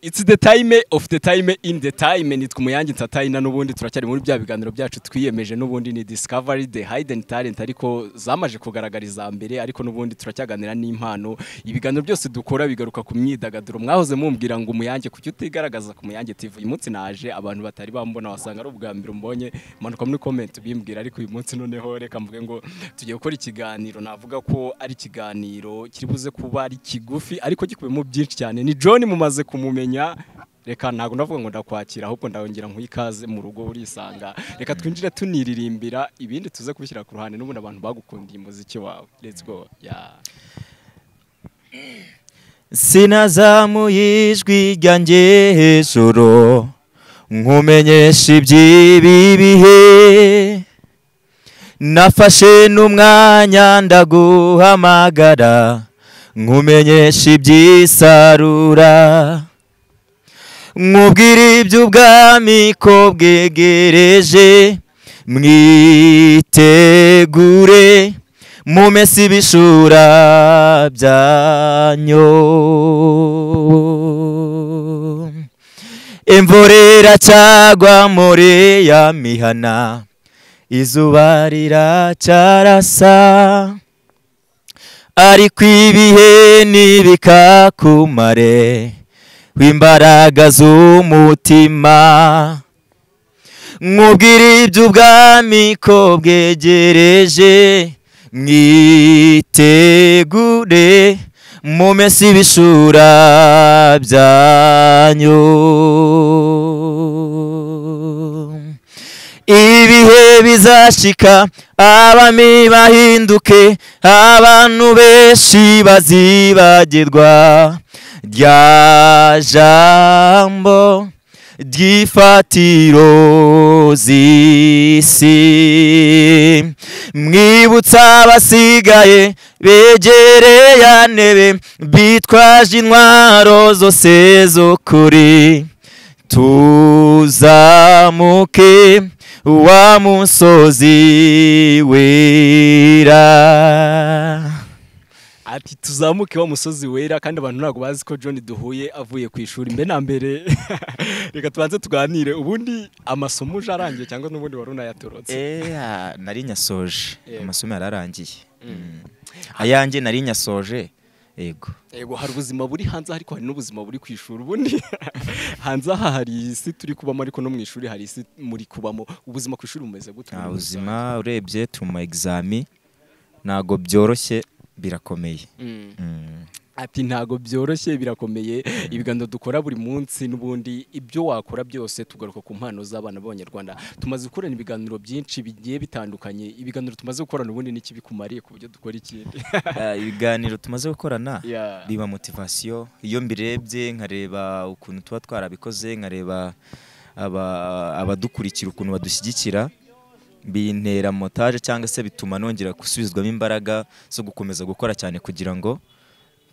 it's the time of the time in the time nitwa umuyange ntatayina n'ubundi turacyari muri bya biganiro byacu twiyemeje n'ubundi ni discovery the hidden talent ariko zamaje kugaragariza mbere ariko n'ubundi turacyaganira n'impano ibiganiro byose dukora bigaruka ku myidagaduro mwahoze mumbwira ngo umuyange kuki utigaragaza ku muyange TV uyu munsi naje abantu batari bambona wasanga ari ubwa mbere umbonye manuka muri comment ubimbwira ariko uyu munsi noneho reka mvuge ngo tugiye gukora ikiganiro navuga ko ari ikiganiro kiri buze kuba ari kigufi ariko gikubiyemo byinshi cyane ni John mumaze kumumenya reka ntabwo ndavuga ngo ndakwakira ahubwo ndahongera ikaze mu rugo urisanga reka twinjire tuniririmbira ibindi tuze kubishyira ku ruhande n'ubundi abantu bagukundiye umuziki wawe let's go yeah. sinazamuye ijwi ryanjye hejuru nkumenyesha iby'ibi bihe nafashe n'umwanya ndaguhamagara nkumenyesha iby'isarura nkubwira iby'ubwami ko bwegereje mwitegure mumese ibishura byanyu imvura iracyagwa muri ya mihana izuba riracyarasa ariko ibihe ntibikakumare w'imbaraga z'umutima nkubwira iby'ubwami ko bwegereje mwitegure mumese ibishura byanyu ibihe bizashika abami bahinduke abantu benshi bazibagirwa rya jambo ry'ifatiro z'isi mwibutsa abasigaye begereye antebe bitwaje intwaro zose z'ukuri tuzamuke wa musozi wera ati tuzamuke wa musozi wera kandi abantu ntabwo bazi ko John duhuye avuye ku ishuri mbe na mbere reka tubanze tuganire ubundi amasomo uje arangiye cyangwa n'ubundi wari unayatorotse eee nari nyasoje Yego. amasomo yararangiye Mm. ayanjye nari nyasoje yego yego hari ubuzima buri hanze ariko hari n'ubuzima buri ku ishuri ubundi hanze aha hari isi turi kubamo ariko no mu ishuri hari isi muri kubamo ubuzima ku ishuri bumeze gute nta buzima urebye turi mu ma egizami ntabwo byoroshye birakomeye Mm. Mm. Ati ntago byoroshye birakomeye ibiganiro dukora buri munsi n'ubundi ibyo wakora byose tugaruka ku mpano z'abana b'abanyarwanda tumaze gukorana ibiganiro byinshi bigiye bitandukanye ibiganiro tumaze gukorana ubundi n'iki bikumariye ku buryo dukora ikindi Eh, ibiganiro tumaze gukorana Yeah. biba motivasiyo iyo mbirebye nkareba ukuntu tuba twarabikoze nkareba aba- abadukurikira ukuntu badushyigikira bintera motaje cyangwa se bituma nongera gusubizwamo imbaraga zo gukomeza gukora cyane kugira ngo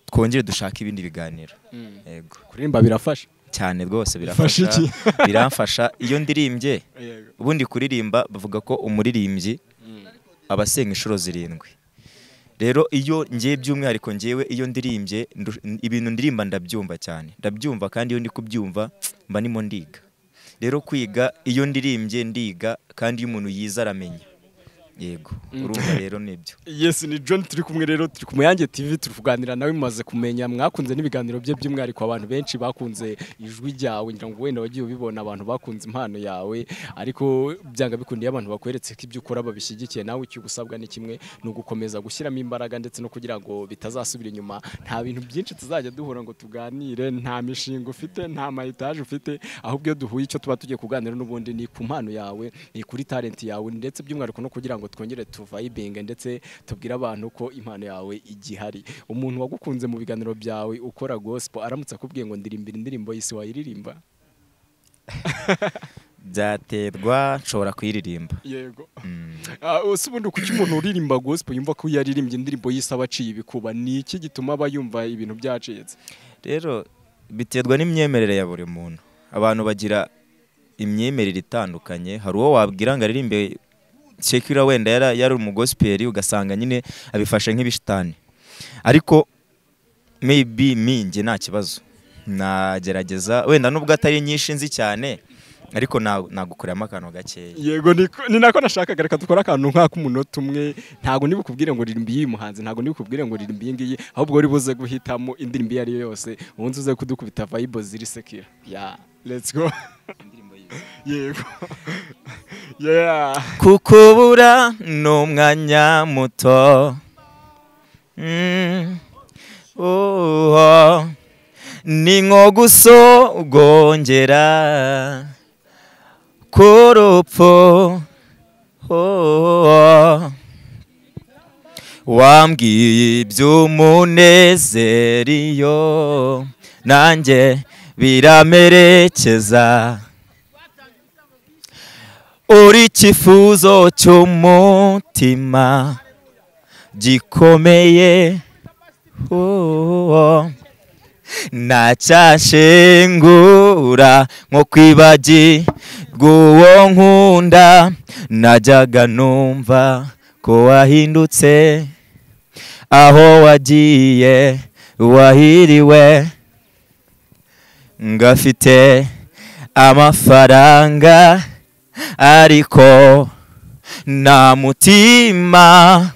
twongere dushake ibindi biganiro Mm. yego kuririmba birafasha cyane rwose Bifasha birafasha biramfasha iyo ndirimbye yego ubundi kuririmba bavuga ko umuririmbyi aba asenga inshuro zirindwi rero iyo ngiye by'umwihariko ngewe iyo ndirimbye ndu- n- ibintu ndirimba ndabyumva cyane ndabyumva kandi iyo ndi kubyumva mba ndimo ndiga rero kwiga iyo ndirimbye ndiga kandi iyo umuntu yize aramenya yego urumva rero nibyo Yes ni John turi kumwe rero turi ku Muyange TV turi kuganira nawe mumaze kumenya mwakunze n'ibiganiro bye by'umwihariko abantu benshi bakunze ijwi ryawe ngira ngo wenda wagiye ubibona abantu bakunze impano yawe ariko byanga bikundiye abantu bakweretse ko ibyo ukora babishyigikiye nawe icyo ugusabwa ni kimwe ni ugukomeza gushyiramo imbaraga ndetse no kugira ngo bitazasubira inyuma nta bintu byinshi tuzajya duhura ngo tuganire nta mishinga ufite nta mayitaje ufite ahubwo iyo duhuye icyo tuba tugiye kuganira n'ubundi ni ku mpano yawe ni kuri talent yawe ndetse by'umwihariko no kugira ngo twongere tuvayibinge ndetse tubwire abantu ko impano yawe igihari umuntu wagukunze mu biganiro byawe ukora gospel aramutse akubwiye ngo ndirimbira indirimbo y'isi wayiririmba byaterwa nshobora kuyiririmba yego Mm. Ah, ese ubundi kuki umuntu uririmba gospel yumva ko yaririmbye indirimbo y'isi aba aciye ibikuba ni iki gituma aba yumva ibintu byacitse rero biterwa n'imyemerere ya buri muntu abantu bagira imyemerere itandukanye hari uwo wabwira ngo aririmbe sekira wenda yara- yari umugosiperi ugasanga nyine abifashe nk'ibishitani ariko meyibi minjye nta kibazo nagerageza wenda nubwo atari nyinshi nzi cyane ariko na- nagukuramo akantu gakeya yego niko- ni nako nashakaga reka dukore akantu nk'ak'umunota umwe ntabwo nibukubwire ngo ririmbi y'iyi muhanzi ntabwo nibukubwire ngo ririmbi iyi ngiyi ahubwo wari buze guhitamo indirimbo iyo ari yo yose ubundi uze kudukubita vayibo ziri sekira ya let's go yego yeah kukubura ni umwanya muto Mm. Uho. ni nko gusogongera ku rupfu Uho. wambwiye iby'umunezero iyo nanjye biramerekeza uri icyifuzo cy'umutima gikomeye uwo ntacyashengura nko kwibagirwa uwo nkunda najyaga numva ko wahindutse aho wagiye wahiriwe ngafite amafaranga ariko nta mutima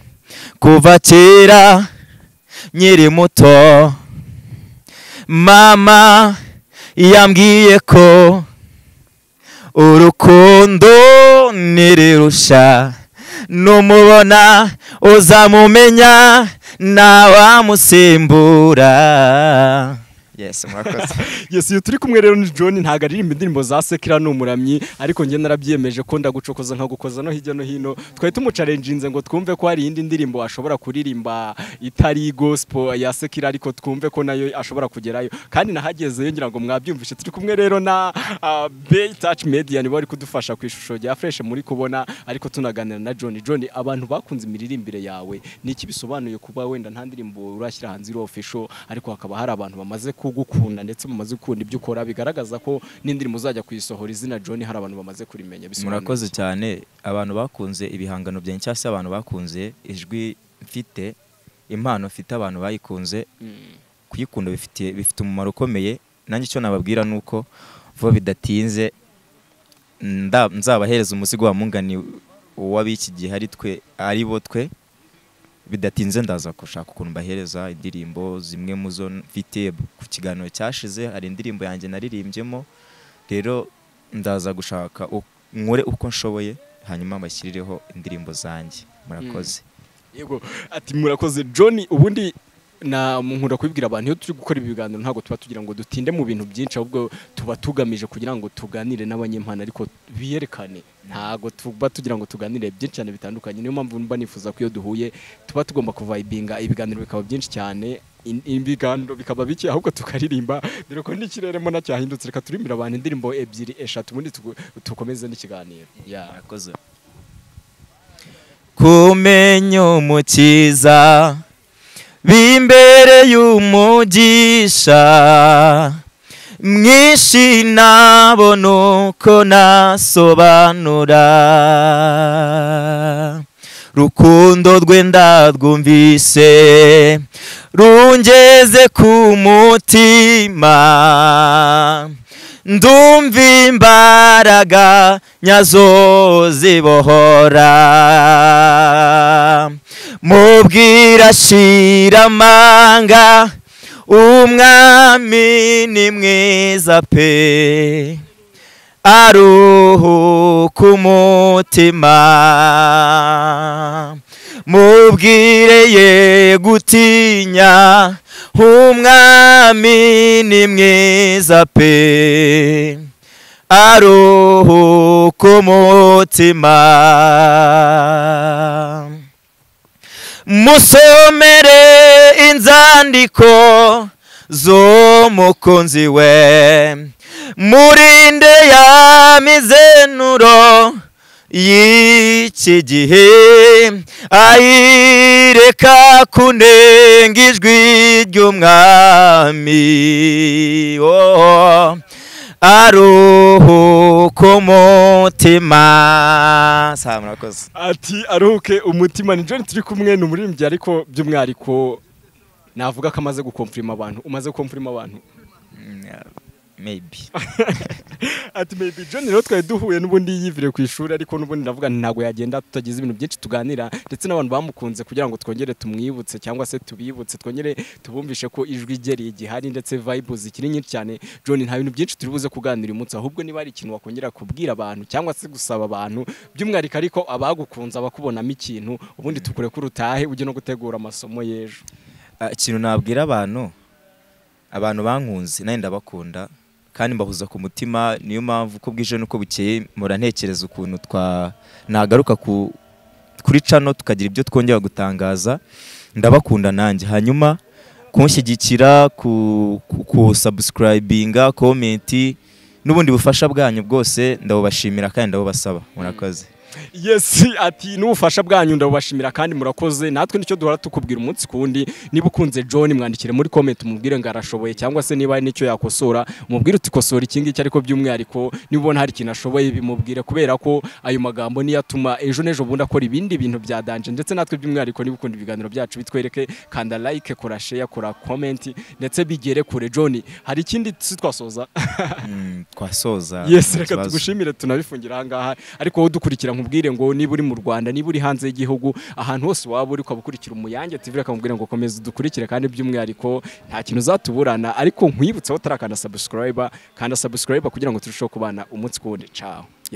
kuva kera nkiri muto mama yambwiye ko urukundo ntirurusha numubona uzamumenya ntawamusimbura yes murakoze yes iyo turi kumwe rero ni John ntabwo aririmba indirimbo za sekira ni umuramyi ariko njye narabyiyemeje ko ndagucokoza nkagukoza no hirya no hino twari tumucarenjinze ngo twumve ko hari iyindi ndirimbo ashobora kuririmba itari gospel ya sekira ariko twumve ko nayo ashobora kugerayo kandi nahagezeyo ngira ngo mwabyumvishe turi kumwe rero na ah, Bay Touch Media nibo bari kudufasha ku ishusho rya Fresh muri kubona ariko tunaganira na John John abantu bakunze imiririmbire yawe ni iki bisobanuye kuba wenda nta ndirimbo urashyira hanze iri official ariko hakaba hari abantu bamaze kugukunda ndetse bamaze gukunda ibyo ukora bigaragaza ko n'indirimbo uzajya kuyisohora izina John hari abantu bamaze kurimenya bisobanuye murakoze iki? cyane abantu bakunze ibihangano byanjye cyangwa se abantu bakunze ijwi mfite impano mfite abantu bayikunze Mm. kuyikunda bifitiye- bifite umumaro ukomeye nanjye icyo nababwira ni uko vuba bidatinze nda- nzabahereza umuzigo wa mungani w'ab'iki gihe ari twe ari bo twe bidatinze ndaza gushaka ukuntu mbahereza indirimbo zimwe mu zo mfite ku kiganiro cyashize hari indirimbo yanjye naririmbyemo rero ndaza gushaka u- nkore uko nshoboye hanyuma mbashyirireho indirimbo zanjye murakoze Yego ati murakoze John ubundi na nkunda kubibwira abantu iyo turi gukora ibi biganiro ntabwo tuba tugira ngo dutinde mu bintu byinshi ahubwo tuba tugamije kugira ngo tuganire n'abanyempano ariko biyerekane ntabwo tuba tugira ngo tuganire byinshi cyane bitandukanye niyo mpamvu mba nifuza ko iyo duhuye tuba tugomba kuvayibinga ibiganiro bikaba byinshi cyane in- ibiganiro bikaba bike ahubwo tukaririmba dore ko n'ikireremo nacyahindutse reka turimbira abantu indirimbo ebyiri eshatu ubundi tugu- tukomeze n'ikiganiro Yeah. murakoze kumenya umukiza b'imbere y'umugisha mwinshi nabona uko nasobanura rukundo rwe ndarwumvise rungeze ku mutima ndumva imbaraga nyazo zibohora mubwira shira amanga umwami ni mwiza pe aruhuka umutima mubwire ye gutinya umwami ni mwiza pe aruhuka umutima musomere inzandiko z'umukunzi we murinde ya mizenuro y'iki gihe ayireka kunenga ijwi ry'umwami oh, aruhuka umutima Sa, murakoze ati aruhuke umutima ni John turi kumwe ni umuririmbyi ariko by'umwihariko navuga ko amaze gukomfirima abantu umaze gukomfirima abantu maybe ati maybe john rero twari duhuye n'ubundi yivire ku ishuri ariko n'ubundi ndavuga nti ntabwo yagenda tutagize ibintu byinshi tuganira ndetse n'abantu bamukunze kugira ngo twongere tumwibutse cyangwa se tubibutse twongere tubumvishe ko ijwi rye rigihari ndetse vibe zikiri nyinshi cyane john nta bintu byinshi turi buze kuganira uyu munsi ahubwo niba hari ikintu wakongera kubwira abantu cyangwa se gusaba abantu by'umwihariko ariko abagukunze abakubonamo ikintu ubundi tukure ko urutahe ujye no gutegura amasomo y'ejo Ah, ikintu nabwira abantu abantu bankunze nanjye ndabakunda kandi mbahuza ku mutima niyo mpamvu uko bwije n'uko bukeye mpora ntekereza ukuntu twa nagaruka ku kuri cano tukagira ibyo twongera gutangaza ndabakunda nanjye hanyuma kunshyigikira ku, ku, ku subscribinga komenti n'ubundi bufasha bwanyu bwose ndabubashimira kandi ndabubasaba murakoze yes ati n'ubufasha bwanyu ndabubashimira kandi murakoze natwe nicyo duhora tukubwira umunsi ku wundi niba ukunze john mwandikire muri comment umubwire ngo arashoboye cyangwa se niba hari n'icyo yakosora umubwire uti kosora iki ngiki ariko by'umwihariko niba ubona hari ikintu ashoboye bimubwire kubera ko ayo magambo niyo atuma ejo n'ejo bundi akora ibindi bintu bya danje ndetse natwe by'umwihariko niba ukunda ibiganiro byacu bitwereke kanda like kora share kora comment ndetse bigere kure john hari ikindi si twasoza Mm, twasoza yes nta reka kibazo. tugushimire tunabifungira ahangaha ariko wowe udukurikira nkubwire ngo niba uri mu rwanda niba uri hanze y'igihugu ahantu hose waba uri ukaba ukurikira umuyange tv reka nkubwire ngo komeza udukurikire kandi by'umwihariko nta kintu uzatuburana ariko nkwibutse aho utarakanda subscribe kanda subscribe kugira ngo turusheho kubana umunsi ku wundi caho